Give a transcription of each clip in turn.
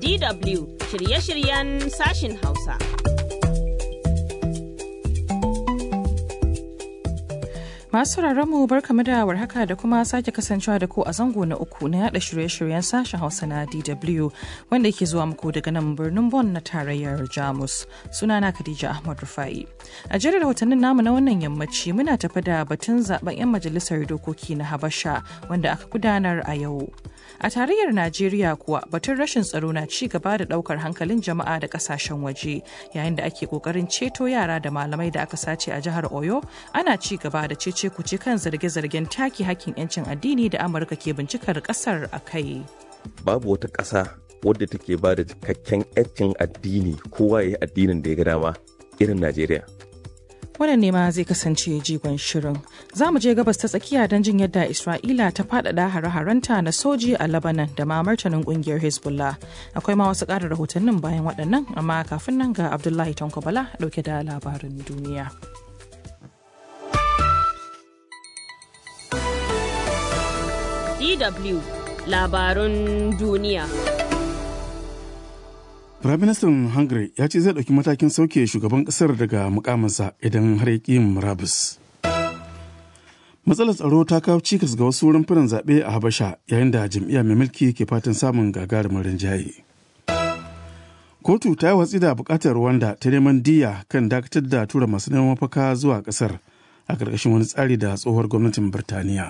DW shirye-shiryen sashin Hausa. Masu mu barkamu da warhaka da kuma sake kasancewa da ku a zango na uku na yada shirye-shiryen sashen Hausa na DW wanda yake zuwa muku daga nan birnin Bonn na tarayyar Jamus. Sunana Khadija Ahmad Rufai. A jerin rahotannin namu na wannan yammaci muna tafi da batun zaben 'yan majalisar dokoki na Habasha wanda aka gudanar a yau. A tarayyar Najeriya kuwa batun rashin tsaro na ci gaba da daukar hankalin jama'a da kasashen waje yayin da ake kokarin ceto yara da malamai da aka sace a jihar Oyo ana ci gaba da cece kuce kan zarge-zargen take hakkin 'yancin addini da Amurka ke bincikar kasar a kai. Babu wata ƙasa wadda take ba da cikakken 'yancin addini kowa ya yi addinin da ya ga dama irin Najeriya. wannan ne ma zai kasance jigon shirin za mu je gabas ta tsakiya don jin yadda isra'ila ta faɗaɗa hare-harenta na soji a labanan da ma martanin ƙungiyar hezbollah akwai ma wasu ƙarin rahotannin bayan waɗannan amma kafin nan ga abdullahi tankobala ɗauke da labarin duniya DW labarun duniya. Firaministan Hungary ya ce zai ɗauki matakin sauke shugaban ƙasar daga mukaminsa idan har ya ƙi murabus. Matsalar tsaro ta kawo cikas ga wasu rumfunan zaɓe a Habasha yayin da jam'iyya mai mulki ke fatan samun gagarumin rinjaye. Kotu ta yi watsi da buƙatar Rwanda ta neman diya kan dakatar da tura masu neman mafaka zuwa ƙasar a ƙarƙashin wani tsari da tsohuwar gwamnatin Birtaniya.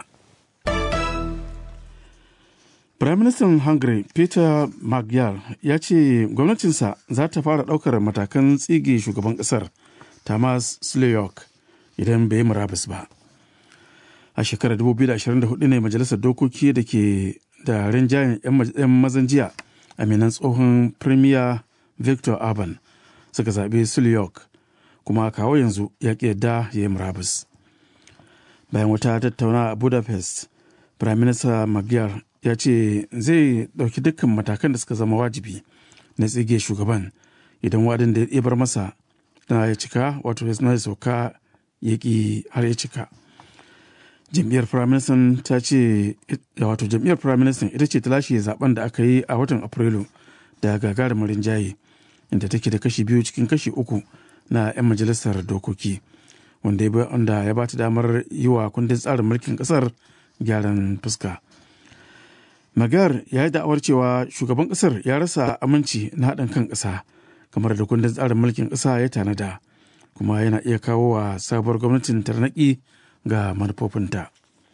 Firaministan Hungary Peter Magyar ya ce gwamnatinsa za ta fara ɗaukar matakan tsige shugaban ƙasar Tamas Sleyok idan bai yi murabus ba. A shekarar 2024 ne majalisar dokoki da ke da rinjayen 'yan mazan jiya aminan tsohon Premier Victor Orban suka zaɓi Sleyok kuma kawo yanzu ya ƙi yadda ya yi murabus. Bayan wata tattauna a Budapest, Firaminista Magyar ya ce zai ɗauki dukkan matakan da suka zama wajibi na tsige shugaban idan wadin da ya bar masa na ya cika wato ya sauka ya ƙi har ya cika jam'iyyar firaministan ta ce wato jam'iyyar firaministan ita ce ta lashe zaben da aka yi a watan afrilu da gagarumin rinjaye inda take da kashi biyu cikin kashi uku na 'yan majalisar dokoki wanda ya ba ta damar yi wa kundin tsarin mulkin kasar gyaran fuska. Magar ya yi da'awar cewa shugaban kasar ya rasa aminci na haɗin kan ƙasa kamar da kundin tsarin mulkin ƙasa ya tanada kuma yana iya kawo wa sabuwar gwamnatin tarnaƙi ga manufofinta.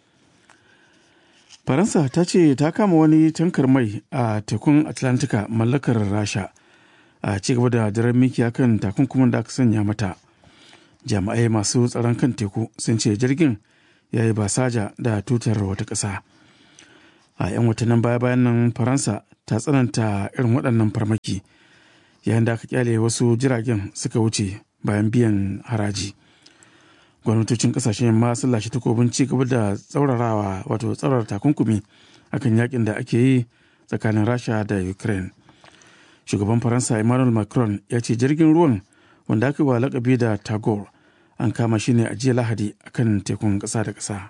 Faransa ta ce ta kama wani tankar mai a tekun Atlantika mallakar Rasha a ci gaba da daren mikiya kan takunkumin da aka sanya mata. Jami'ai masu tsaron kan teku sun ce jirgin ya yi basaja da tutar wata ƙasa. a 'yan watannin baya-bayan nan faransa ta tsananta irin waɗannan farmaki yayin da aka kyale wasu jiragen suka wuce bayan biyan haraji gwamnatocin kasashen yamma sun lashe takobin ci gaba da tsaurarawa wato tsaurar takunkumi akan yakin da ake yi tsakanin rasha da ukraine shugaban faransa emmanuel macron ya ce jirgin ruwan wanda aka wa lakabi da tagore an kama shi ne a jiya lahadi akan tekun ƙasa da ƙasa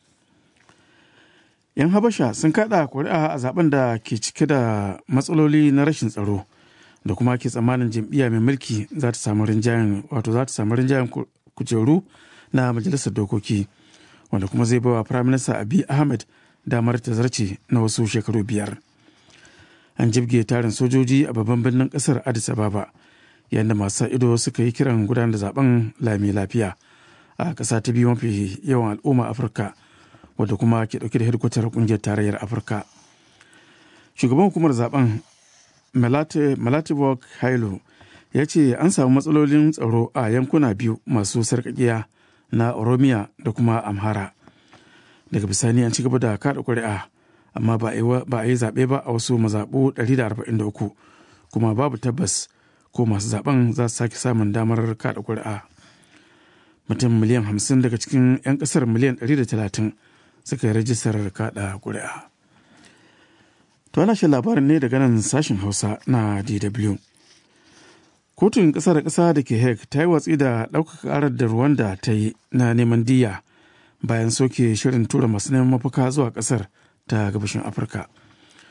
'yan habasha sun kada kuri'a a zaben da ke cike da matsaloli na rashin tsaro da kuma ke tsammanin jam'iyya mai mulki za ta samu rinjayen wato za ta samu rinjayen kujeru na majalisar dokoki wanda kuma zai bawa prime minister abi ahmed damar ta zarce na wasu shekaru biyar an jibge tarin sojoji a babban birnin kasar addis ababa yayin da masu ido suka yi kiran gudanar da zaben lami lafiya a ƙasa ta biyu mafi yawan al'umma afirka wadda kuma ke dauke da hedkwatar kungiyar tarayyar afirka shugaban hukumar zaben malatibok hailo ya ce an samu matsalolin tsaro a yankuna biyu masu sarkakiya na oromiya da kuma amhara daga bisani an ci gaba da kada kuri'a amma ba a yi zaɓe ba a wasu mazaɓu 143 kuma babu tabbas ko masu zaben za su sake samun damar kada kuri'a mutum miliyan 50 daga cikin 'yan ƙasar miliyan 130 suka yi rajistar kada kuri'a. To ana shan labarin ne daga nan sashen Hausa na DW. Kotun ƙasa da ƙasa da ke Hague ta yi watsi da ɗaukaka ƙarar da Rwanda ta yi na neman diya bayan soke shirin tura masu neman mafaka zuwa ƙasar ta gabashin Afirka.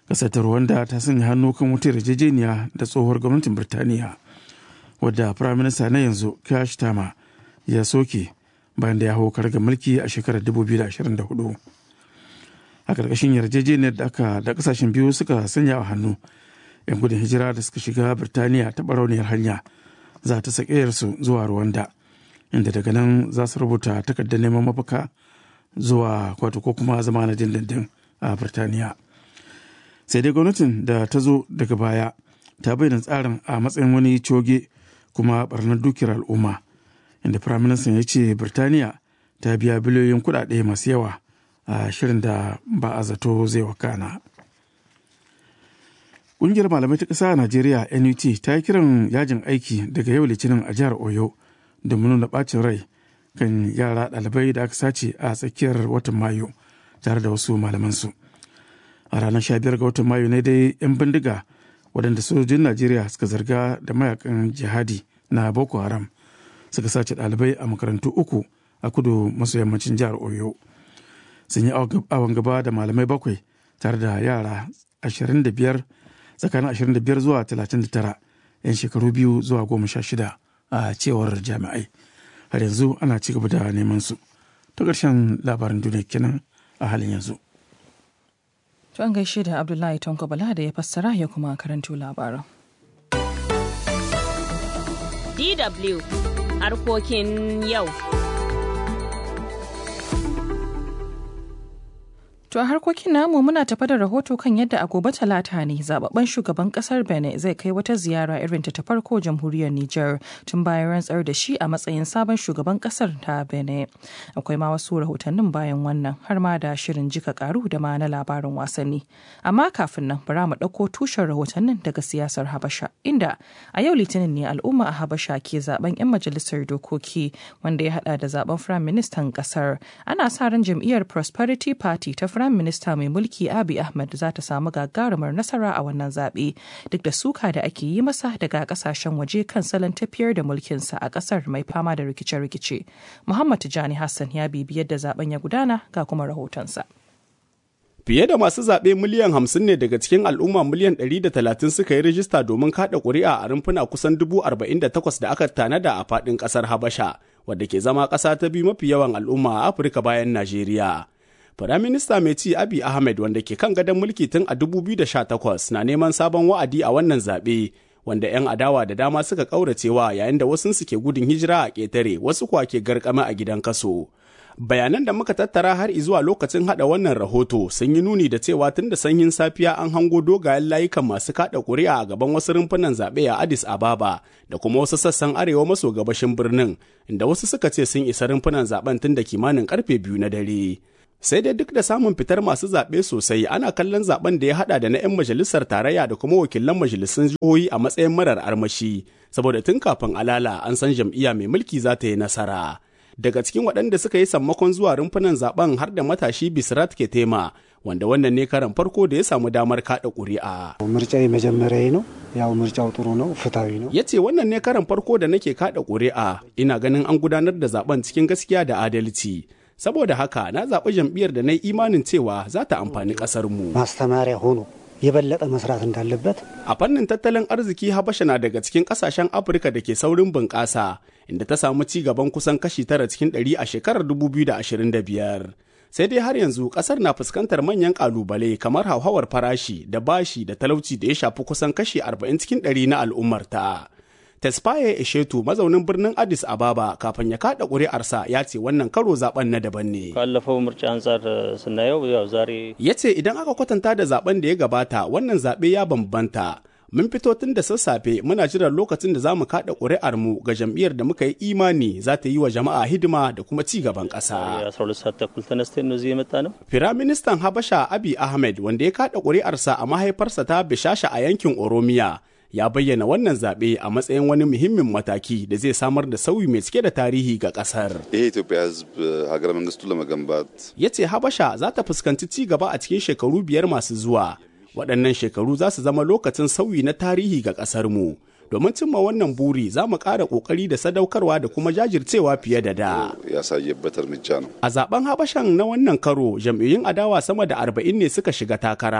ƙasar ta rwanda ta sanya hannu kan wata yarjejeniya da tsohuwar gwamnatin birtaniya wadda firaminista na yanzu kash tama ya soke bayan da ya hau karga mulki a shekarar 2024 a ƙarƙashin yarjejeniyar da aka da ƙasashen biyu suka sanya a hannu 'yan gudun hijira da suka shiga birtaniya ta barauniyar hanya za ta sakayarsu zuwa rwanda inda daga nan za su rubuta takardar neman mafaka zuwa kwato ko kuma zama na dindindin a birtaniya sai dai gwamnatin da ta zo daga baya ta bayyana tsarin a matsayin wani coge kuma barnar dukiyar al'umma inda firaministan ya ce birtaniya ta biya biliyoyin kuɗaɗe masu yawa a shirin da ba a zato zai wakana. Ƙungiyar malamai ta ƙasa a Najeriya NUT ta yi kiran yajin aiki daga yau litinin a jihar Oyo domin nuna ɓacin rai kan yara ɗalibai da aka sace a tsakiyar watan Mayu tare da wasu malamansu. A ranar 15 ga watan Mayu ne dai 'yan bindiga waɗanda sojojin Najeriya suka zarga da mayakan jihadi na Boko Haram suka sace ɗalibai a makarantu uku a kudu maso yammacin jihar Oyo. Sun yi awon gaba da malamai bakwai tare da yara 25 tsakanin 25 zuwa 39 'yan shekaru biyu zuwa goma sha shida a cewar jami'ai har yanzu ana ci gaba da neman su ta ƙarshen labarin duniya kenan a halin yanzu To an gaishe da Abdullahi Tonko Bala da ya fassara ya kuma karanto labaran. DW harkokin yau. To a harkokin namu muna tafa da rahoto kan yadda a gobe talata ne zababben shugaban kasar Benin zai kai wata ziyara irin ta farko jamhuriyar Nijar tun bayan rantsar da shi a matsayin sabon shugaban kasar ta Benin. Akwai ma wasu rahotannin bayan wannan har ma da shirin jika karu da ma na labarin wasanni. Amma kafin nan bara mu ɗauko tushen rahotannin daga siyasar Habasha inda a yau litinin ne al'umma a Habasha ke zaben 'yan majalisar dokoki wanda ya hada da zaben firayim ministan kasar. Ana sa ran jam'iyyar Prosperity Party ta Firayim Minista mai mulki Abi Ahmed za ta samu gagarumar nasara a wannan zaɓe duk da suka da ake yi masa daga kasashen waje kan salon tafiyar da mulkinsa a ƙasar mai fama da rikice-rikice. Muhammad Tijani Hassan ya bibi yadda zaben ya gudana ga kuma rahotonsa. Fiye da masu zaɓe miliyan hamsin ne daga cikin al'umma miliyan ɗari da talatin suka yi rijista domin kaɗa ƙuri'a a rumfuna kusan dubu arba'in da takwas da aka tanada a faɗin ƙasar Habasha, wadda ke zama ƙasa ta biyu mafi yawan al'umma a Afirka bayan Najeriya. Firaminista mai ci Abi Ahmed wanda ke kan gadon mulki tun a 2018 na neman sabon wa'adi a wannan zaɓe wanda 'yan adawa da dama suka ƙauracewa yayin da wasu suke gudun hijira a ƙetare wasu kuwa ke garkama a gidan kaso. Bayanan da muka tattara har zuwa lokacin haɗa wannan rahoto sun yi nuni da cewa tun da sanyin safiya an hango dogayen layukan masu kaɗa ƙuri'a a gaban wasu rumfunan zaɓe a Addis Ababa da kuma wasu sassan arewa maso gabashin birnin inda wasu suka ce sun isa rumfunan zaɓen tun da kimanin karfe biyu na dare. sai dai duk da samun fitar masu zaɓe sosai ana kallon zaben da ya hada da na 'yan majalisar tarayya da kuma wakilan majalisun jihohi a matsayin marar armashi saboda tun kafin alala an san jam'iyya mai mulki za ta yi nasara daga cikin waɗanda suka yi sammakon zuwa rumfunan zaben har da matashi bisrat ketema wanda wannan ne karan farko da ya samu damar kaɗa ƙuri'a. ምርጫ የመጀመሪያ ነው። ያው ምርጫው ጥሩ ነው፣ ፍትሐዊ ነው። ya ce wannan ne karan farko da nake kaɗa ƙuri'a ina ganin an gudanar da zaben cikin gaskiya da adalci saboda haka na zaɓi jam'iyyar da na yi imanin cewa za ta amfani ƙasarmu. ማስተማሪያ ሆኖ የበለጠ መስራት እንዳለበት A fannin tattalin arziki Habasha na daga cikin ƙasashen Afirka da ke saurin bunƙasa, inda ta samu ci gaban kusan kashi tara cikin ɗari a shekarar 2025. Sai dai har yanzu ƙasar na fuskantar manyan ƙalubale kamar hauhawar farashi da bashi da talauci da ya shafi kusan kashi 40 cikin ɗari na al'ummarta. Tesfaye Eshetu mazaunin birnin Addis Ababa kafin ya kada ƙuri'arsa ya ce wannan karo zaben na daban ne. ካለፈው ምርጫ አንጻር ስናየው ያው ዛሬ Ya ce idan aka kwatanta da zaben da ya gabata wannan zaɓe ya bambanta. Mun fito tun da sassafe muna jiran lokacin da za mu kaɗa ƙuri'armu ga jam'iyyar da muka yi imani za ta yi wa jama'a hidima da kuma ci gaban ƙasa. የ12 ሰዓት ተኩል ተነስተን ነው እዚህ የመጣ ነው። Firaministan Habasha Abiy Ahmed wanda ya kaɗa ƙuri'arsa a mahaifarsa ta Bishasha a yankin Oromiya ya bayyana wannan zaɓe a matsayin wani muhimmin mataki da zai samar da sauyi mai cike da tarihi ga ƙasar. ይሄ የኢትዮጵያ ሕዝብ ሀገረ መንግስቱን ለመገንባት ya ce Habasha za ta fuskanci ci gaba a cikin shekaru biyar masu zuwa. Waɗannan shekaru za su zama lokacin sauyi na tarihi ga ƙasarmu. Domin cimma wannan buri za mu ƙara ƙoƙari da sadaukarwa da kuma jajircewa fiye da da. ያሳየበት እርምጃ ነው። A zaben Habashan na wannan karo, jam'iyyun adawa sama da arba'in ne suka shiga takara,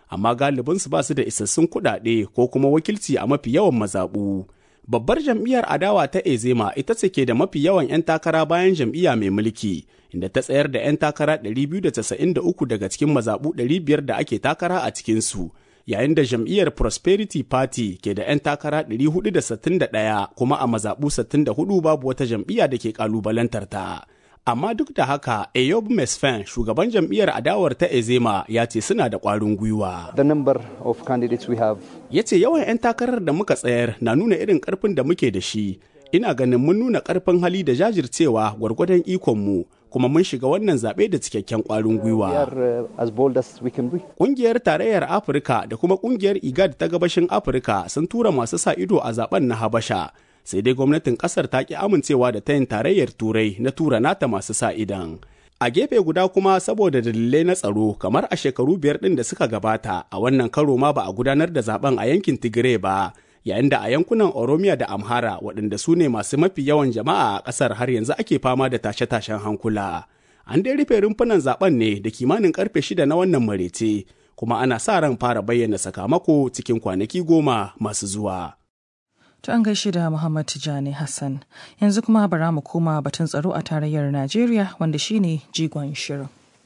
amma galibinsu ba su da isassun kuɗaɗe ko kuma wakilci a mafi yawan mazaɓu. Babbar jam'iyyar adawa ta Ezema ita ce ke da mafi yawan 'yan takara bayan jam'iyya mai mulki, inda ta tsayar da 'yan takara 293 daga cikin mazaɓu 500 da ake takara a cikinsu. yayin da jam'iyyar Prosperity Party ke da 'yan takara 461 kuma a mazaɓu 64 babu wata jam'iyya da ke ƙalubalantar ta. Amma duk da haka, Eyob Mesfen, shugaban jam'iyyar adawar ta Ezema, ya ce suna da ƙwarin gwiwa. The number of candidates we have. Ya ce yawan 'yan takarar da muka tsayar na nuna irin ƙarfin da muke da shi. Ina ganin mun nuna ƙarfin hali da jajircewa gwargwadon ikonmu. kuma mun shiga wannan zaɓe da cikakken ƙwarin gwiwa. Ƙungiyar Tarayyar Afirka da kuma ƙungiyar IGAD ta gabashin Afirka sun tura masu sa ido a zaben na Habasha. Sai dai gwamnatin ƙasar ta ki amincewa da tayin tarayyar Turai na tura nata masu sa idan. A gefe guda kuma saboda dalilai na tsaro kamar a shekaru biyar ɗin da suka gabata a wannan karo ma ba a gudanar da zaben a yankin Tigray ba. yayin da a yankunan Oromiya da Amhara waɗanda su ne masu mafi yawan jama'a a ƙasar har yanzu ake fama da tashe-tashen hankula. An dai rufe rumfunan zaben ne da kimanin karfe shida na wannan marece, kuma ana sa ran fara bayyana sakamako cikin kwanaki goma masu zuwa. To an gaishe da Muhammad Tijani Hassan. Yanzu kuma bara mu koma batun tsaro a tarayyar Najeriya wanda shine jigon shirin.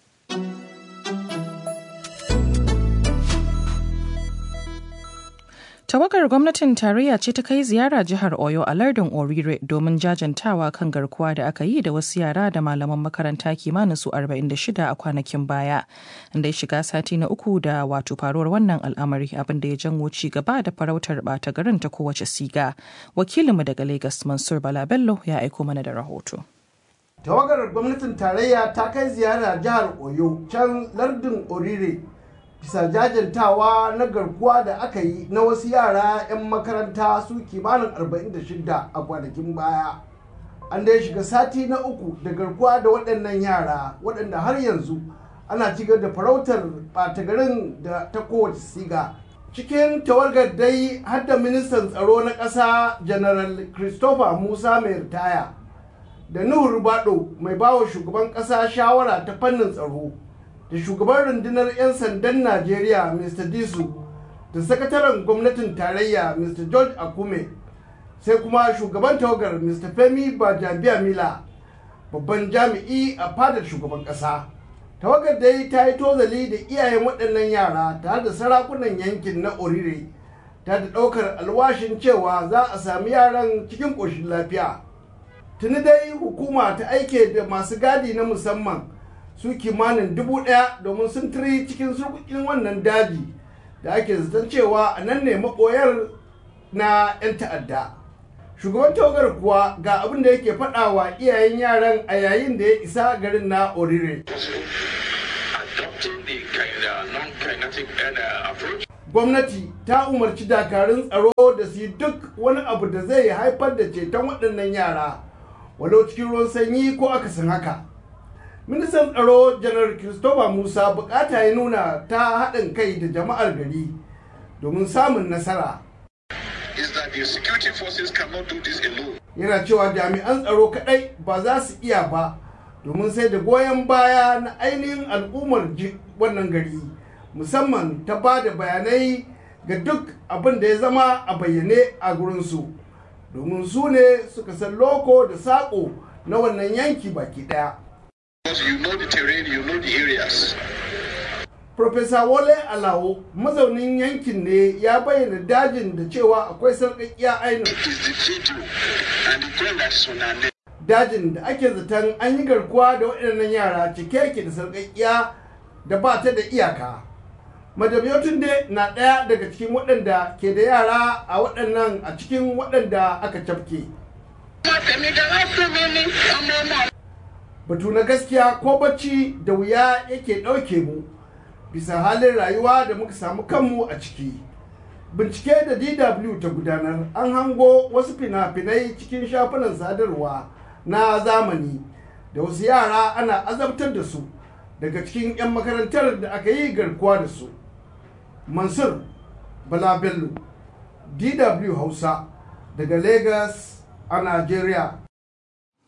Tawagar gwamnatin tarayya ce ta kai ziyara jihar Oyo a lardin Orire domin jajantawa kan garkuwa da aka yi da wasu yara da malaman makaranta kimanin su 46 a kwanakin baya. Inda ya shiga sati na uku da wato faruwar wannan al'amari abin da ya janwo ci gaba da farautar bata garin ta kowace siga. Wakilinmu daga Lagos Mansur Bala Bello ya aiko mana da rahoto. Tawagar gwamnatin tarayya ta kai ziyara jihar Oyo can lardin Orire bisa jajantawa na garkuwa da aka yi na wasu yara 'yan makaranta su kimanin 46 a kwanakin baya an dai shiga sati na uku da garkuwa da waɗannan yara waɗanda har yanzu ana cigar da farautar ɓata garin da ta kowace siga cikin tawargar dai har da ministan tsaro na ƙasa general christopher musa mai ritaya da nuhu rubado mai bawa shugaban ƙasa shawara ta fannin tsaro da shugaban rundunar 'yan sandan najeriya mr disu da sakataren gwamnatin tarayya mr george akume sai kuma shugaban tawagar mr femi bajabiya mila babban jami'i a fadar shugaban kasa tawagar dai ta yi tozali da iyayen waɗannan yara tare da sarakunan yankin na orire ta da ɗaukar alwashin cewa za a sami yaran cikin ƙoshin lafiya tuni dai hukuma ta aike da masu gadi na musamman su kimanin dubu ɗaya domin sun tiri cikin surkukin wannan daji da ake zaton cewa a nan ne maɓoyar na 'yan ta'adda shugaban tawagar kuwa ga abin da yake faɗa wa iyayen yaran a yayin da ya isa garin na orire gwamnati ta umarci dakarun tsaro da su yi duk wani abu da zai haifar da ceton waɗannan yara walau cikin ruwan sanyi ko akasin haka ministan tsaro janar christopher musa bukata ya nuna ta haɗin kai da jama'ar gari domin samun nasara yana cewa jami'an tsaro kaɗai ba za su iya ba domin sai da goyon baya na ainihin al'ummar wannan gari musamman ta ba da bayanai ga duk abin da ya zama a bayyane a gurinsu domin su ne suka san loko da saƙo na wannan yanki baki ɗaya you know the terrain, you know the areas. Profesa Wole Alawo mazaunin yankin ne ya bayyana dajin da cewa akwai sarƙaƙiya ainihin. Dajin da ake zaton an yi garkuwa da waɗannan yara cike yake da sarƙaƙiya da ba ta da iyaka. Madam Yotunde na ɗaya daga cikin waɗanda ke da yara a waɗannan a cikin waɗanda aka cafke. batu na gaskiya ko bacci da wuya yake ɗauke mu bisa halin rayuwa da muka samu kanmu a ciki bincike da dw ta gudanar an hango wasu fina-finai cikin shafunan sadarwa na zamani da wasu yara ana azabtar da su daga cikin 'yan makarantar da aka yi garkuwa da su mansur bala bello dw hausa daga lagos a nigeria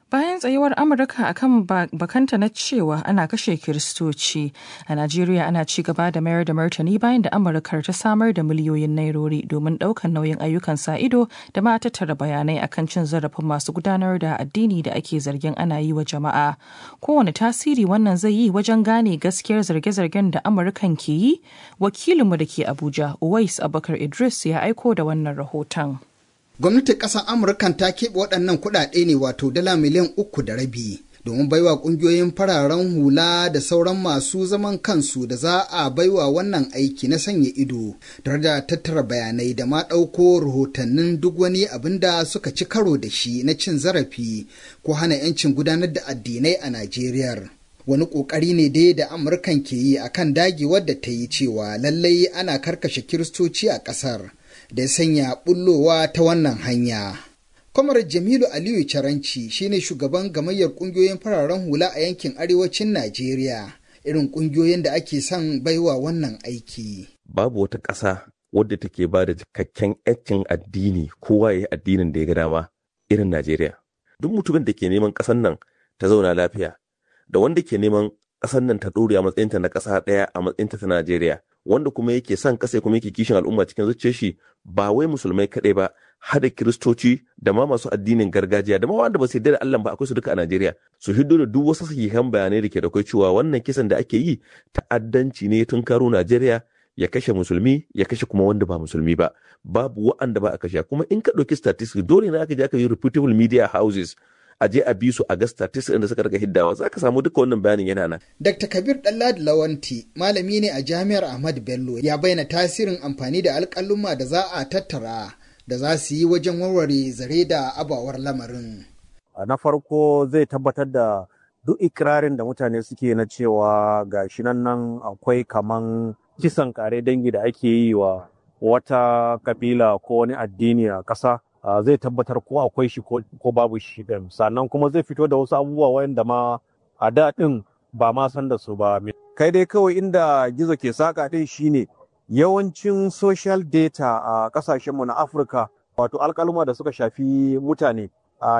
bayan tsayuwar amurka akan bakanta na cewa ana kashe kiristoci a najeriya ana ci gaba da mayar da martani bayan da amurkar ta samar da miliyoyin nairori domin ɗaukar nauyin ayyukan sa ido da ma tattara bayanai akan cin zarafin masu gudanar da addini da ake zargin ana yi wa jama'a kowane tasiri wannan zai yi wajen gane gaskiyar zarge-zargen da amurkan ke yi wakilinmu da ke abuja uwais abubakar idris ya aiko da wannan rahoton gwamnatin ƙasar amurkan ta keɓe waɗannan kuɗaɗe ne wato dala miliyan uku da rabi domin baiwa ƙungiyoyin fararen hula da sauran masu zaman kansu da za a baiwa wannan aiki na sanya ido tare da tattara bayanai da ma ɗauko rahotannin duk wani abin da suka ci karo da shi na cin zarafi ko hana 'yancin gudanar da addinai a najeriya wani ƙoƙari ne dai da amurkan ke yi akan dagewar da ta yi cewa lallai ana karkashe kiristoci a ƙasar da ya sanya bullowa ta wannan hanya. Kwamar Jamilu Aliyu Caranci shine shugaban gamayyar kungiyoyin fararen hula a yankin arewacin Najeriya, irin kungiyoyin da ake son baiwa wannan aiki. Babu wata ƙasa wadda take ba da cikakken 'yancin addini kowa ya yi addinin da ya ga dama irin Najeriya. Duk mutumin da ke neman ƙasar nan ta zauna lafiya, da wanda ke neman ƙasar nan ta ɗore a matsayinta na ƙasa ɗaya a matsayinta ta Najeriya, wanda kuma yake son kasa kuma yake kishin al'umma cikin zuciyar shi ba wai musulmai kaɗai ba hada kiristoci da ma masu addinin gargajiya da ma wanda ba su yarda da Allah ba akwai su duka a Najeriya su hiddo da duk wasu sahihan bayanai da ke da kai cewa wannan kisan da ake yi ta'addanci ne tun karo Najeriya ya kashe musulmi ya kashe kuma wanda ba musulmi ba babu wa'anda ba a kashe kuma in ka ɗauki statistics dole ne aka je aka yi reputable media houses a je a bi su a ga statistics da suka rika hiddawa za ka samu duka wannan bayanin yana nan. Dr. Kabir Dallad Lawanti malami ne a Jami'ar Ahmad Bello ya bayyana tasirin amfani da alƙaluma da za a tattara da za su yi wajen warware zare da abawar lamarin. Na farko zai tabbatar da duk ikirarin da mutane suke na cewa ga shi nan nan akwai kaman kisan kare dangi da ake yi wa wata kabila ko wani addini a ƙasa. Uh, zai tabbatar ko akwai shi ko babu shi ɗin sannan kuma zai fito da wasu abubuwa wanda ma a da ɗin ba ma san da su ba kai dai kawai inda gizo ke saka ɗin shine yawancin social data a uh, ƙasashenmu na afirka wato alkaluma da suka shafi mutane a uh,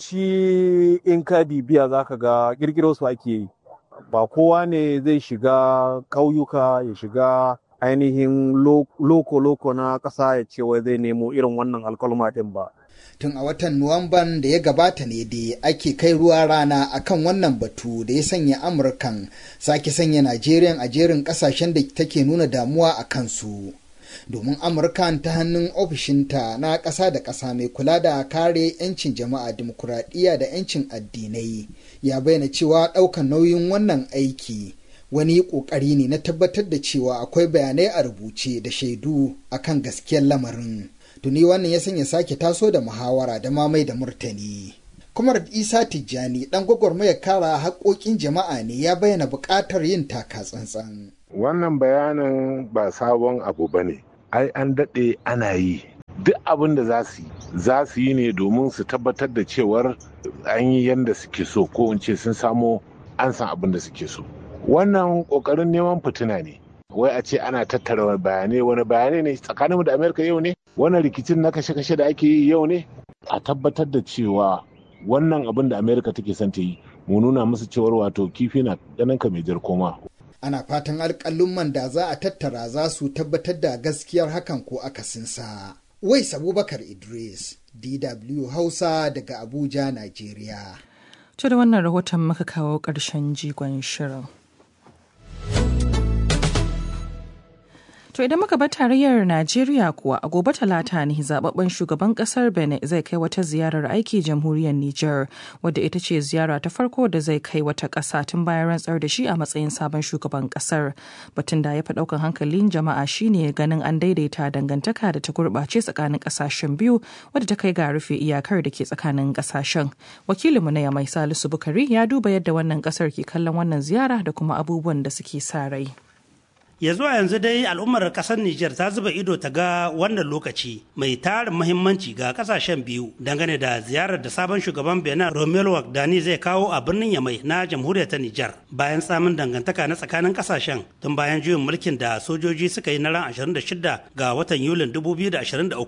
yawanci in ka bibiya za ka ga ƙirƙiro su ake yi ba kowa ne zai shiga ƙauyuka ya shiga ainihin loko-loko na ƙasa ya ce wai zai nemo irin wannan alkalma ɗin ba. Tun a watan Nuwamban da ya gabata ne dai ake kai ruwa rana akan wannan batu da ya sanya Amurkan sake sanya Najeriya a jerin ƙasashen da take nuna damuwa a kansu. Domin Amurkan ta hannun ofishinta na ƙasa da ƙasa mai kula da kare 'yancin jama'a dimokuraɗiyya da 'yancin addinai ya bayyana cewa ɗaukan nauyin wannan aiki. wani ƙoƙari ne na tabbatar da cewa akwai bayanai a rubuce da shaidu akan gaskiyar lamarin tuni wannan ya sanya sake taso da muhawara da mamai da murtani kumar isa tijjani dan gwagwarmayar kara haƙoƙin jama'a ne ya bayyana buƙatar yin taka tsantsan wannan bayanin ba sabon abu ba ne ai an daɗe ana yi duk abin da za su yi za su yi ne domin su tabbatar da cewar an yi yadda suke so ko in ce sun samo an san abin da suke so wannan kokarin neman fitina ne wai a ce ana tattara bayanai wani bayanai ne tsakaninmu da amerika yau ne wannan rikicin na kashe-kashe da ake yi yau ne a tabbatar da cewa wannan abin da amerika take son ta yi mu nuna musu cewar wato kifi na ganin ka mai jar koma ana fatan alƙalumman da za a tattara za su tabbatar da gaskiyar hakan ko akasinsa wais abubakar idris dw hausa daga abuja nigeria To da wannan rahoton muka kawo ƙarshen jigon shirin. To idan muka bar tarayyar Najeriya kuwa a gobe talata ne zababben shugaban kasar Benin zai kai wata ziyarar aiki jamhuriyar Nijar wadda ita ce ziyara ta farko da zai kai wata ƙasa tun bayan rantsar da shi a matsayin sabon shugaban ƙasar. Batun da ya fi ɗaukan hankalin jama'a shine ganin an daidaita dangantaka da ta gurɓace tsakanin ƙasashen biyu wadda ta kai ga rufe iyakar da ke tsakanin ƙasashen. Wakilinmu na Yamai Salisu Bukari ya duba yadda wannan ƙasar ke kallon wannan ziyara da kuma abubuwan da suke sa rai. ya zuwa yanzu dai al'ummar kasar Nijar ta zuba ido ta ga wannan lokaci mai tarin muhimmanci ga kasashen biyu dangane da ziyarar da sabon shugaban Benin Romelu Wagdani zai kawo a birnin Yamai na jamhuriyar ta Nijar bayan samun dangantaka na tsakanin kasashen tun bayan juyin mulkin da sojoji suka yi na ran 26 ga watan Yulin 2023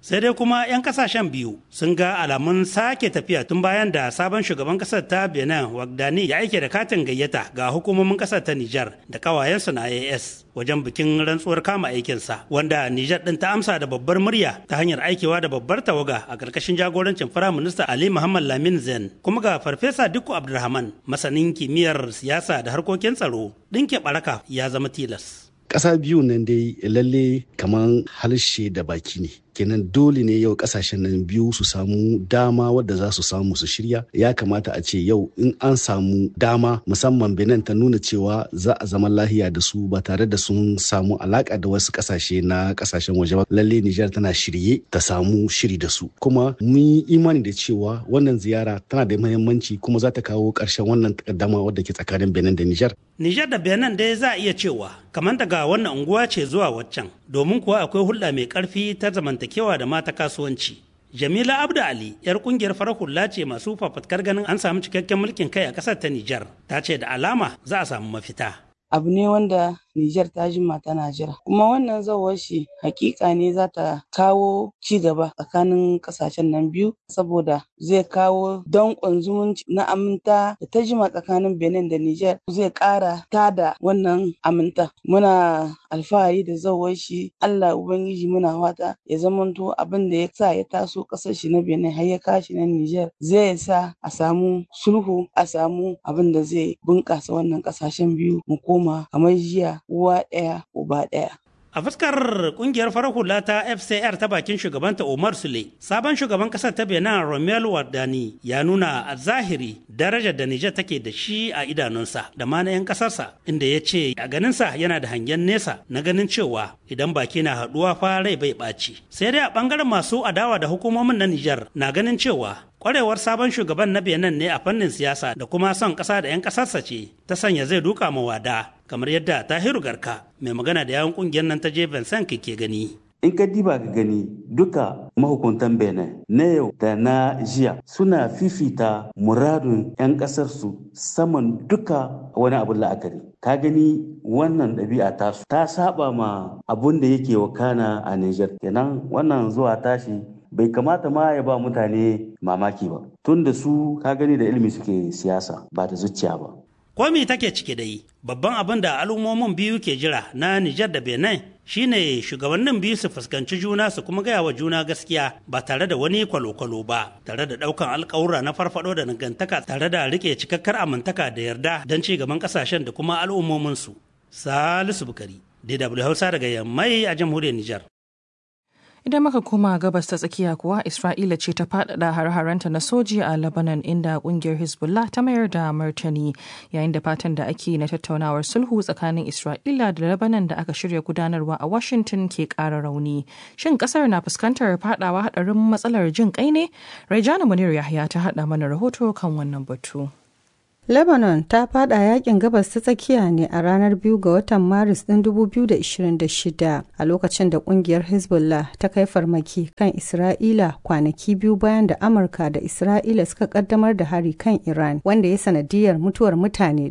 sai dai kuma 'yan kasashen biyu sun ga alamun sake tafiya tun bayan da sabon shugaban kasar ta benin wagdani ya aike da katin gayyata ga hukumomin kasar ta nijar da kawayensu na as wajen bikin rantsuwar kama aikinsa wanda nijar din ta amsa da babbar murya ta hanyar aikewa da babbar tawaga a ƙarƙashin jagorancin firaminista ali muhammad lamin zen kuma ga farfesa dikko abdulrahman masanin kimiyyar siyasa da harkokin tsaro ɗinke baraka ya zama tilas ƙasa biyu nan dai lalle kamar harshe da baki ne kenan dole ne yau kasashen nan biyu su samu dama wadda za su samu su shirya ya kamata a ce yau in an samu dama musamman benin ta nuna cewa za a zama lahiya da su ba tare da sun samu alaka da wasu kasashe na kasashen waje ba lalle nijar tana shirye ta samu shiri da su kuma mun yi imani da cewa wannan ziyara tana da muhimmanci kuma za ta kawo ƙarshen wannan takaddama wadda ke tsakanin benin da nijar nijar da benin dai za a iya cewa kamar daga wannan unguwa ce zuwa waccan domin kuwa akwai hulɗa mai ƙarfi ta zamanta zamantakewa da mata kasuwanci. Jamila Abdu Ali, 'yar kungiyar farar hula ce masu fafatkar ganin an samu cikakken mulkin kai a ƙasar ta Nijar, ta ce da alama za a samu mafita. Abu ne wanda Nijar ta jima tana jira. Kuma wannan zawar shi hakika ne za ta kawo ci gaba tsakanin kasashen nan biyu saboda zai kawo danƙon zumunci na aminta da ta jima tsakanin Benin da Nijar zai ƙara tada wannan aminta. Muna alfahari da zawar shi Allah Ubangiji muna fata ya zamanto abin da ya sa ya taso ƙasar shi na Benin har ya kashi na Nijar zai sa a samu sulhu a samu abin da zai bunƙasa wannan ƙasashen biyu mu koma kamar jiya uwa ɗaya uba ɗaya. A fuskar kungiyar farar hula ta FCR ta bakin shugabanta Omar Sule, sabon shugaban kasar ta Benin Romelu Wardani ya nuna a zahiri darajar da Nijar take da shi a idanunsa da ma na 'yan kasarsa, inda ya ce a ganinsa yana da hangen nesa na ganin cewa idan baki na haɗuwa fa rai bai ɓaci. Sai dai a ɓangaren masu adawa da hukumomin na Nijar na ganin cewa kwarewar sabon shugaban na benin ne a fannin siyasa da kuma son ƙasa da 'yan ƙasarsa ce ta sanya zai duka ma wada kamar yadda tahiru garka mai magana da yawon ƙungiyar nan ta je vincent ke gani in ka diba ka gani duka mahukuntan benin na yau da na jiya suna fifita muradun 'yan ƙasarsu saman duka wani abin la'akari ka gani wannan ɗabi'a tasu ta saba ma abun da yake wakana a niger kenan wannan zuwa tashi bai kamata ma ya ba mutane mamaki ba tun da su ka gani da ilimi suke siyasa ba da zuciya ba komi take cike da yi babban abin da al'ummomin biyu ke jira na nijar da benin shine shugabannin biyu su fuskanci juna su kuma gaya wa juna gaskiya ba tare da wani kwalo-kwalo ba tare da daukan alkawura na farfado da dangantaka tare da rike cikakkar amintaka da yarda don ci gaban kasashen da kuma al'ummominsu salisu bukari dw hausa daga yammai a jamhuriyar nijar Idan muka koma gabas ta tsakiya kuwa Isra'ila ce ta faɗaɗa har-haranta na soji a Lebanon inda ƙungiyar Hezbollah ta mayar da martani yayin da fatan da ake na tattaunawar sulhu tsakanin Isra'ila da Lebanon da aka shirya gudanarwa a Washington ke ƙara rauni. Shin ƙasar na fuskantar faɗawa haɗarin matsalar jin ƙai ne? Raijana Munir Yahya ta haɗa mana rahoto kan wannan batu. Lebanon ta fada yakin gabas ta tsakiya ne a ranar biyu ga watan Maris ɗin 2026 a lokacin da kungiyar Hezbollah ta kai farmaki kan Isra'ila kwanaki biyu bayan da Amurka da Isra'ila suka kaddamar da hari kan Iran wanda ya sanadiyar mutuwar mutane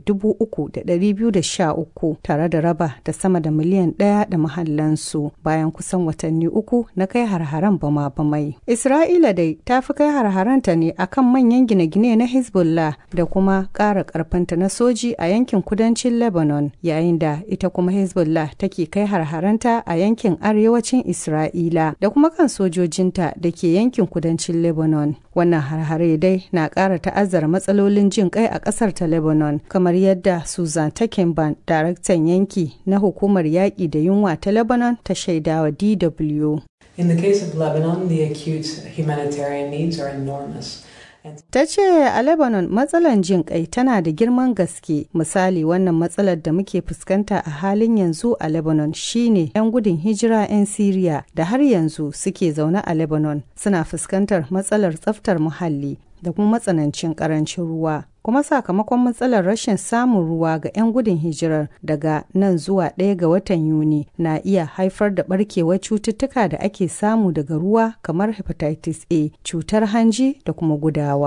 3,213 tare da raba da sama da miliyan ɗaya da mahallansu bayan kusan watanni uku na kai harharan bama-bamai. Isra'ila dai ta fi kai harharanta ne akan manyan gine-gine na Hezbollah da kuma ƙara ƙarfinta na soji a yankin kudancin Lebanon yayin da ita kuma Hezbollah take kai harharanta a yankin arewacin Isra'ila da kuma kan sojojinta da ke yankin kudancin Lebanon. Wannan harhare dai na ƙara ta'azzara matsalolin jin kai a ƙasar ta Lebanon kamar yadda Susan Takenban, daraktan yanki na hukumar yaƙi da yunwa ta Lebanon ta shaidawa DW. In the case of Lebanon, the acute humanitarian needs are enormous. Ta ce a Lebanon matsalar jin kai tana da girman gaske misali wannan matsalar da muke fuskanta a halin yanzu a Lebanon shine 'yan gudun hijira 'yan Siriya da har yanzu suke zaune a Lebanon suna fuskantar matsalar tsaftar muhalli da kuma matsanancin karancin ruwa. kuma sakamakon matsalar rashin samun ruwa ga 'yan gudun hijirar daga nan zuwa ɗaya ga watan yuni na iya haifar da barkewar cututtuka da ake samu daga ruwa kamar hepatitis a cutar hanji da kuma gudawa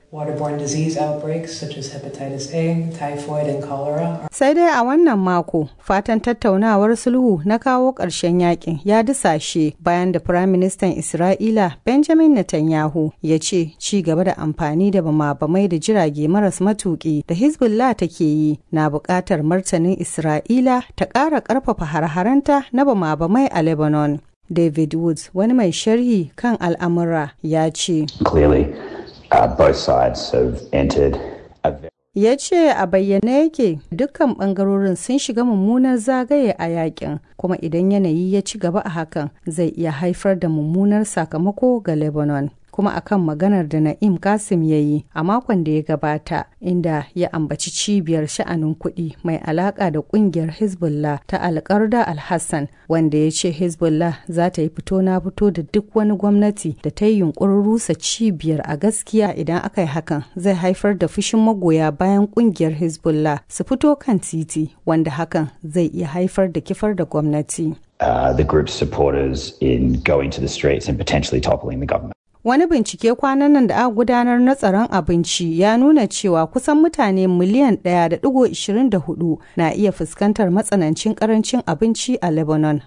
Waterborne disease outbreaks such as hepatitis A, typhoid, and cholera. Sai dai a wannan mako, fatan tattaunawar sulhu na kawo ƙarshen yakin ya dusashe bayan da Firaministan Isra'ila Benjamin Netanyahu ya ce ci gaba da amfani da bama-bamai da jirage maras matuƙi da Hezbollah take yi na buƙatar martanin Isra'ila ta ƙara ƙarfafa har-haranta na bama-bamai a Lebanon. David Woods, wani mai sharhi kan al'amura, ya ce. Clearly, uh, both sides have entered a ya ce a bayyane yake dukkan bangarorin sun shiga mummunar zagaye a yakin kuma idan yanayi ya ci gaba a hakan zai iya haifar da mummunar sakamako ga lebanon kuma akan maganar da na'im kasim ya yi a makon da ya gabata inda ya ambaci cibiyar sha'anin kuɗi mai alaƙa da ƙungiyar hezbollah ta alƙarda alhassan wanda ya ce hezbollah za ta yi fito na fito da duk wani gwamnati da ta yi yunkurin rusa cibiyar a gaskiya idan aka yi hakan zai haifar da fushin magoya bayan ƙungiyar hezbollah su fito kan titi wanda hakan zai iya haifar da kifar da gwamnati uh, the group's supporters in going to the streets and potentially toppling the government. Wani bincike kwanan nan da aka gudanar na tsaron abinci ya nuna cewa kusan mutane miliyan 1.24 na iya fuskantar matsanancin karancin abinci a Lebanon.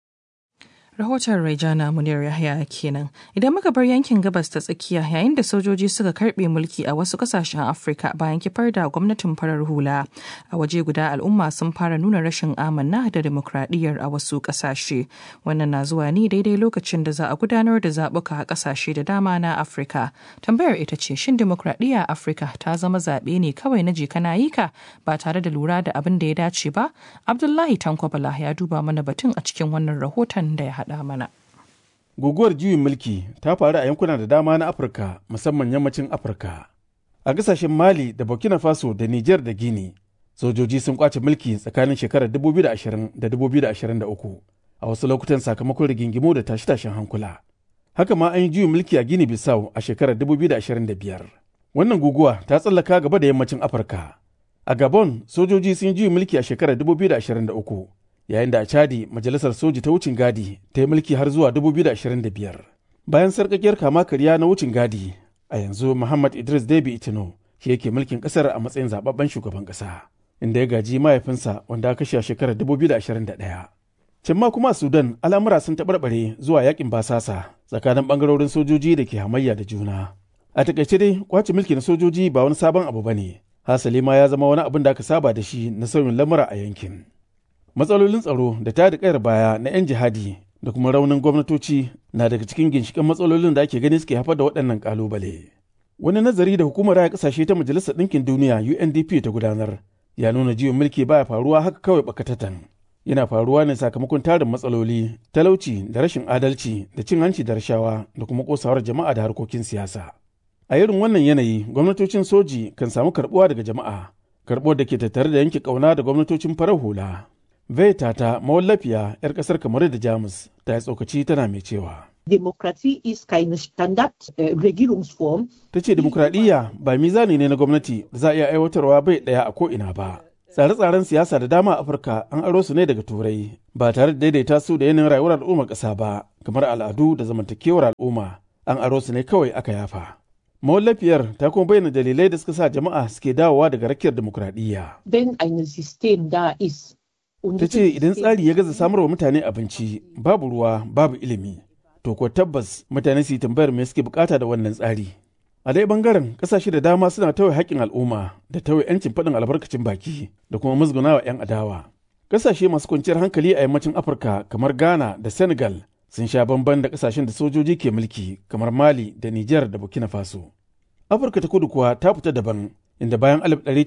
Rahoton Raijana Munir Yahya kenan. Idan muka bar yankin gabas ta tsakiya yayin da sojoji suka karbe mulki a wasu kasashen Afirka bayan kifar da gwamnatin farar hula. A waje guda al'umma sun fara nuna rashin amanna da demokradiyyar a wasu kasashe. Wannan na zuwa ne daidai lokacin da za a gudanar da zaɓuka a kasashe da dama na Afirka. Tambayar ita ce shin demokradiyya a Afirka ta zama zaɓe ne kawai na jika na yika ba tare da lura da abin da ya dace ba? Abdullahi Tankwabala ya duba mana batun a cikin wannan rahoton da ya haɗa mana. Guguwar juyin mulki ta faru a yankuna da dama na Afirka musamman yammacin Afirka. A ƙasashen Mali da Burkina Faso da Nijar da Gini, sojoji sun kwace mulki tsakanin shekarar 2020 da 2023 a wasu lokutan sakamakon rigingimu da tashe-tashen hankula. Haka ma an yi juyin mulki a Gini Bissau a shekarar 2025. Wannan guguwa ta tsallaka gaba da yammacin Afirka. A Gabon, sojoji sun yi juyin mulki a shekarar 2023. yayin da a chadi majalisar soji ta wucin gadi ta yi mulki har zuwa 2025 bayan sarkakiyar kama karya na wucin gadi a yanzu muhammad idris debi itino shi yake mulkin kasar a matsayin zababben shugaban kasa inda ya gaji mahaifinsa wanda aka kashe a shekarar 2021 can ma kuma a sudan al'amura sun taɓarɓare zuwa yakin basasa tsakanin ɓangarorin sojoji da ke hamayya da juna a takaice dai kwace mulki na sojoji ba wani sabon abu ba ne hasali ma ya zama wani abin da aka saba da shi na sauyin lamura a yankin matsalolin tsaro da ta da kayar baya na 'yan jihadi da kuma raunin gwamnatoci na daga cikin ginshiƙan matsalolin da ake gani suke haifar da waɗannan ƙalubale. Wani nazari da hukumar raya ƙasashe ta Majalisar Ɗinkin Duniya UNDP ta gudanar ya nuna jiwon mulki baya faruwa haka kawai bakatatan. Yana faruwa ne sakamakon tarin matsaloli, talauci da rashin adalci da cin hanci da rashawa da kuma ƙosawar jama'a da harkokin siyasa. A irin wannan yanayi, gwamnatocin soji kan samu karɓuwa daga jama'a, karɓuwar da ke tattare da yanke ƙauna da gwamnatocin farar hula. Veta ta mawallafiya 'yar kasar kamar da Jamus ta yi tsokaci tana mai cewa. Demokratie ist keine Standard-Regierungsform. Ta ce demokradiyya ba mizani ne na gwamnati da za a iya aiwatarwa bai ɗaya a ko'ina ba. Tsare-tsaren siyasa da dama a Afirka an aro su ne daga Turai ba tare da daidaita su da yanayin rayuwar al'ummar ƙasa ba, kamar al'adu da zamantakewar al'umma an aro su ne kawai aka yafa. Mawallafiyar ta kuma bayyana dalilai da suka sa jama'a suke dawowa daga rakiyar demokradiyya. Wenn ein System da ist, ta ce idan tsari ya gaza samar wa mutane abinci babu ruwa babu ilimi to ko tabbas mutane su yi tambayar me suke bukata da wannan tsari a dai bangaren kasashe da dama suna tawaye haƙƙin al'umma da tawaye 'yancin faɗin albarkacin baki da kuma musgunawa 'yan adawa kasashe masu kwanciyar hankali a yammacin afirka kamar ghana da senegal sun sha bamban da kasashen da sojoji ke mulki kamar mali da niger da burkina faso afirka ta kudu kuwa ta fita daban inda bayan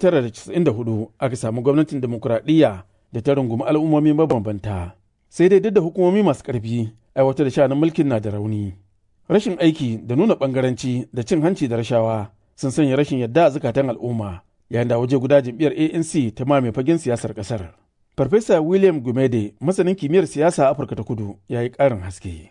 1994 aka samu gwamnatin demokuraɗiyya da ta rungumi al'ummomi mabambanta sai dai duk da hukumomi masu ƙarfi aiwatar da sha'anin mulkin na da rauni rashin aiki da nuna ɓangaranci da cin hanci da rashawa sun sanya rashin yadda a zukatan al'umma yayin da waje guda jam'iyyar anc ta mame fagen siyasar ƙasar farfesa william gumede masanin kimiyyar siyasa a afirka ta kudu ya yi ƙarin haske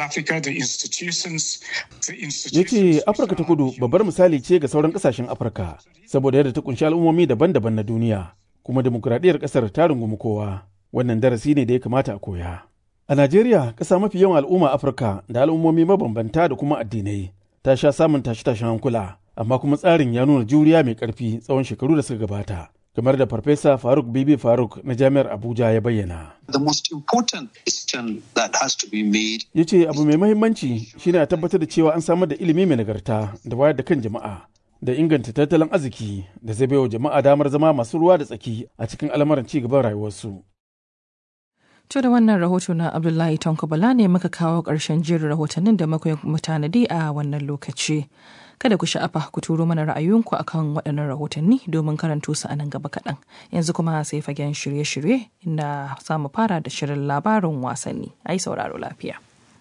ya ce afirka ta kudu babbar misali ce ga sauran ƙasashen afirka saboda yadda ta kunshi al'ummomi daban-daban na duniya kuma demokuraɗiyyar ƙasar ta rungumi kowa wannan darasi ne da ya kamata a koya a najeriya ƙasa mafi yawan al'umma afirka da al'ummomi mabambanta da kuma addinai ta sha samun tashe-tashen hankula amma kuma tsarin ya nuna juriya mai ƙarfi tsawon shekaru da suka gabata. kamar da farfesa faruk bibi faruk na jami'ar abuja ya bayyana The most important decision that has to be made ya ce abu mai mahimmanci shine a tabbatar da cewa an samar da ilimi mai nagarta da wayar da kan jama'a da inganta tattalin arziki da zai baiwa jama'a damar zama masu ruwa da tsaki a cikin al'amuran ci gaban rayuwarsu To da wannan rahoto na Abdullahi Tonko Bala ne muka kawo ƙarshen jerin rahotannin da muka mutanadi a wannan lokaci. Kada ku sha'afa ku turo mana ra'ayoyinku akan waɗannan rahotanni domin karanto su a nan gaba kaɗan. Yanzu kuma sai fagen shirye-shirye inda za mu fara da shirin labarin wasanni. Ai sauraro lafiya.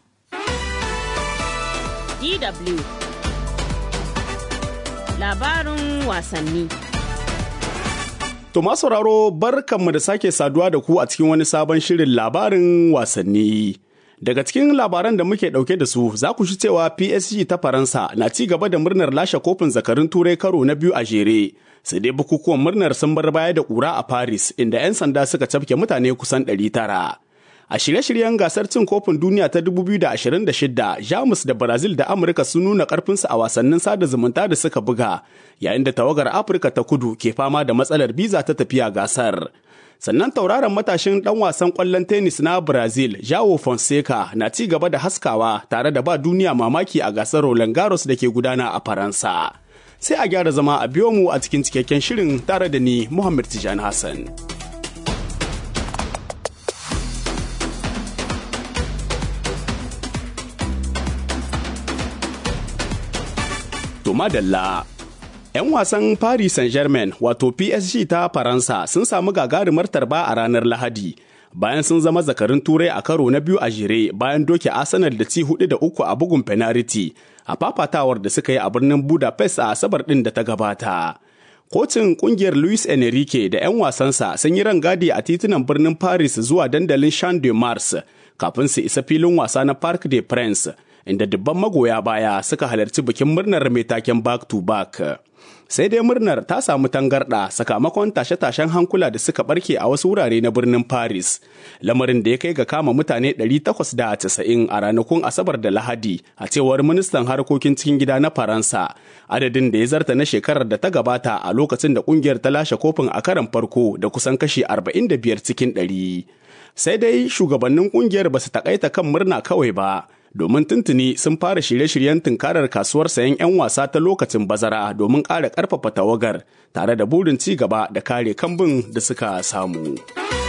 DW Labarin wasanni. To sauraro barkanmu da sake saduwa da ku a cikin wani sabon shirin labarin wasanni. Daga cikin labaran da muke ɗauke da su za ku shi cewa PSG ta Faransa na ci gaba da murnar lashe kofin zakarin turai karo na biyu a jere. Sai dai bukukuwan murnar sun bar baya da ƙura a Paris inda 'yan sanda suka cafke mutane kusan 900. A shirye-shiryen gasar cin kofin duniya ta 2026, Jamus da Brazil da Amurka sun nuna karfinsu a wasannin sada zumunta da suka buga, yayin da tawagar Afirka ta kudu ke fama da matsalar biza ta tafiya gasar. Sannan tauraron matashin ɗan wasan ƙwallon tennis na Brazil, Joao Fonseca, na ci gaba da haskawa tare da ba duniya mamaki a gasar Roland Garros da ke gudana a Faransa. Sai a gyara zama a biyo mu a cikin cikakken shirin tare da ni Muhammad Tijani Hassan. To madalla. 'Yan wasan Paris Saint-Germain wato PSG ta Faransa sun samu gagarumar tarba a ranar Lahadi. Bayan sun zama zakarin turai a karo na biyu a jere bayan doke Arsenal da ci hudu da uku a bugun penalty a fafatawar da suka yi a birnin Budapest a Asabar ɗin da ta gabata. Kocin kungiyar Luis Enrique da 'yan wasansa sun yi rangadi a titunan birnin Paris zuwa dandalin Champ de Mars kafin su isa filin wasa na Parc des Princes inda dubban magoya baya suka halarci bikin murnar mai taken back to back. Sai dai murnar ta samu tangarɗa sakamakon tashe-tashen hankula da suka barke a wasu wurare na birnin Paris, lamarin da ya kai ga kama mutane 890 a ranakun Asabar da Lahadi a cewar ministan harkokin cikin gida na Faransa, adadin da ya zarta na shekarar da ta gabata a lokacin da kungiyar ta lashe kofin a karan farko da kusan kashi 45 cikin 100. Sai dai shugabannin kungiyar ba su takaita kan murna kawai ba. domin tuntuni sun fara shirye-shiryen tunkarar kasuwar sayan 'yan wasa ta lokacin bazara domin ƙara ƙarfafa tawagar tare da burin ci gaba da kare kambun da suka samu.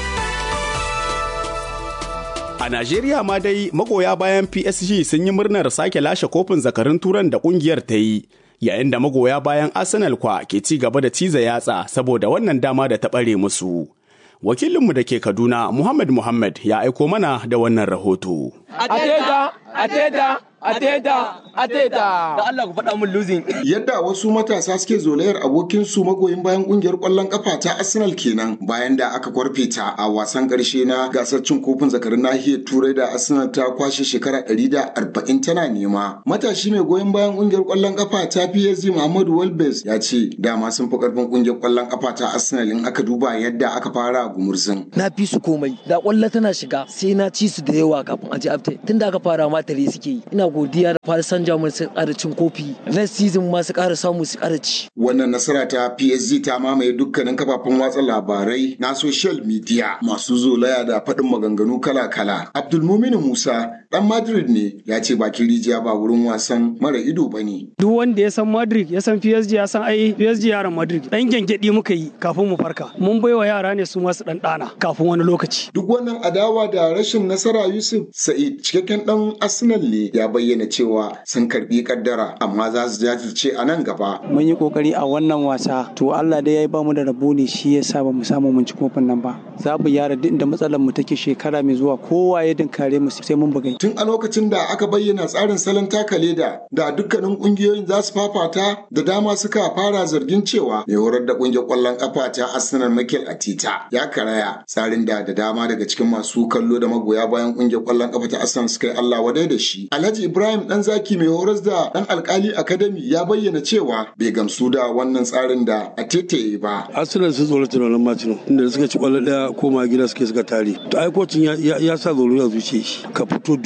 A Najeriya ma dai magoya bayan PSG sun yi murnar sake lashe kofin zakarin turan da ƙungiyar ta yi. Yayin da magoya bayan Arsenal kwa ke ci gaba da ciza yatsa saboda wannan dama da ta ɓare musu. Wakilinmu da ke Kaduna, Muhammad Muhammad ya aiko mana da wannan rahoto. Ateta, Ateta, Ateta, Ateta. Da Allah ku faɗa min losing. Yadda wasu matasa suke zolayar abokin su magoyin bayan kungiyar ƙwallon kafa ta Arsenal kenan bayan da aka kwarfe ta a wasan ƙarshe na gasar cin kofin zakarin nahiyar Turai da Arsenal ta kwashe shekara ɗari da arba'in tana nema. Matashi mai goyon bayan kungiyar ƙwallon kafa ta PSG Muhammadu Walbes ya ce dama sun fi ƙarfin kungiyar ƙwallon kafa ta Arsenal in aka duba yadda aka fara a gumurzin. Na fi su komai. Da ƙwallo tana shiga sai na ci su da yawa kafin a ji after. Tunda aka fara ma tare suke yi. Ina godiya da Paris Saint-Germain su ƙara cin kofi. Next season ma su ƙara samu su ƙara ci. Wannan nasara ta PSG ta mamaye dukkanin kafafen watsa labarai na social media masu zolaya da faɗin maganganu kala-kala. Abdulmumin Musa ɗan Madrid ne ya ce bakin rijiya ba wurin wasan mara ido ba ne. Duk wanda ya san Madrid ya san PSG ya san ai PSG yaran Madrid. Ɗan gyangyaɗi muka yi kafin mu farka. Mun baiwa yara ne su masu ɗan ɗana kafin wani lokaci. Duk wannan adawa da rashin nasara Yusuf Sa'id cikakken ɗan Arsenal ne ya bayyana cewa sun karbi kaddara amma za su jajirce a nan gaba. Mun yi kokari a wannan wasa to Allah dai ya yi bamu da rabo ne shi ya sa ba mu samu mun ci kofin nan ba. Za mu yara duk da matsalar mu take shekara mai zuwa kowa ya dinkare mu sai mun bugai. Tun a lokacin da aka bayyana tsarin salon taka leda da dukkanin kungiyoyin za su fafata da dama suka fara zargin cewa mai horar da kungiyar kwallon kafa ta Arsenal Mikel Atita ya karaya tsarin da da dama daga cikin masu kallo da magoya bayan kungiyar kwallon kafa ta Arsenal suka yi Allah wadai da shi. Alhaji Ibrahim dan zaki mai horas da dan alkali academy ya bayyana cewa bai gamsu da wannan tsarin da a tete ba. Arsenal sun tsoro tunanin Martino inda suka ci kwallo daya koma gida suke suka tare. To ai kocin ya sa tsoro ya zuce shi ka fito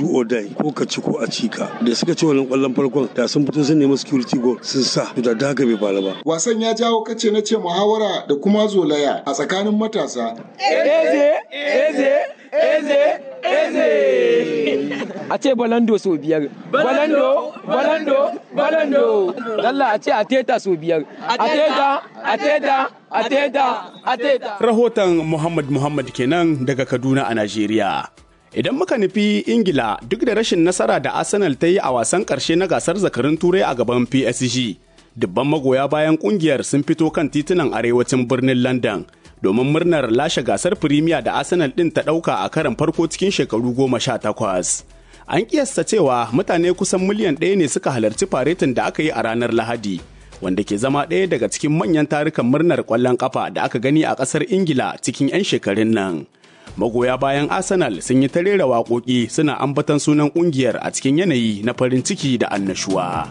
do or die ko ka ci ko a ci ka da suka ci wannan kwallon farkon da sun fito sun nemi security goal sun sa to da haka bai faru ba wasan ya jawo kace na ce muhawara da kuma zolaya a tsakanin matasa eze eze eze eze a ce balando sau biyar balando balando balando Allah a ce a teta sau biyar a teta a teta a teta a teta rahoton muhammad muhammad kenan daga kaduna a najeriya Idan muka nufi Ingila duk da rashin nasara da Arsenal ta yi a wasan ƙarshe na gasar zakarin Turai a gaban PSG, dubban magoya bayan ƙungiyar sun fito kan titunan arewacin birnin London domin murnar lashe gasar Firimiya da Arsenal ɗin ta ɗauka a karan farko cikin shekaru goma sha takwas. An kiyasta cewa mutane kusan miliyan ɗaya ne suka halarci faretin da aka yi a ranar Lahadi, wanda ke zama ɗaya daga cikin manyan tarukan murnar ƙwallon ƙafa da aka gani a ƙasar Ingila cikin 'yan shekarun nan. magoya bayan arsenal sun yi ta rera waƙoƙi suna ambatan sunan ƙungiyar a cikin yanayi na farin ciki da annashuwa.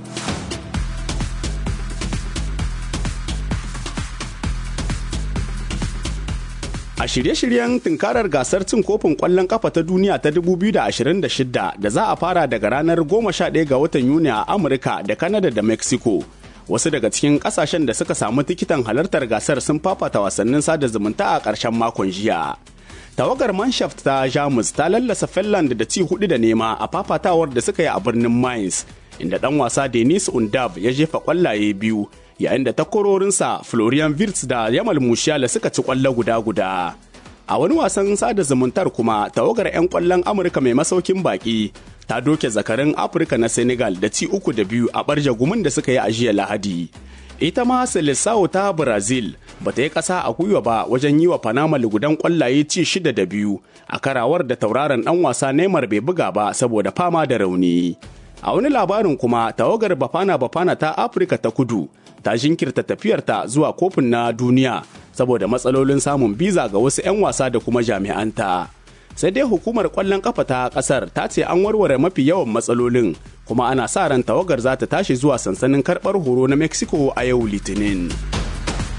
A shirye-shiryen tunkarar gasar cin kofin ƙwallon ƙafa ta duniya ta 2026 da za a fara daga ranar 11 ga watan Yuni a Amurka da Kanada da Mexico. Wasu daga cikin ƙasashen da suka samu tikitan halartar gasar sun fafata wasannin sada zumunta a ƙarshen makon jiya. tawagar manshaft ta jamus ta lallasa finland da ci hudu da nema a fafatawar da suka yi a birnin mainz inda dan wasa denis undab ya jefa kwallaye biyu yayin da takwarorinsa florian wirtz da yamal musiala suka ci kwallo guda guda a wani wasan sada zumuntar kuma tawagar 'yan kwallon amurka mai masaukin baki ta doke zakarin afirka na senegal da ci uku da biyu a barja gumin da suka yi a jiya lahadi ita ma Seleção ta Brazil ba ta yi ƙasa a gwiwa ba wajen yi wa Panama lugudan ƙwallaye ci shida da biyu a karawar da tauraron ɗan wasa Neymar bai buga ba saboda fama da rauni. A wani labarin kuma tawagar Bafana Bafana ta Afirka ta kudu ta jinkirta tafiyarta zuwa kofin na duniya saboda matsalolin samun biza ga wasu 'yan wasa da kuma jami'anta. sai dai hukumar kwallon kafa ta kasar ta ce an warware mafi yawan matsalolin kuma ana sa ran tawagar za ta tashi zuwa sansanin karbar horo na mexico a yau litinin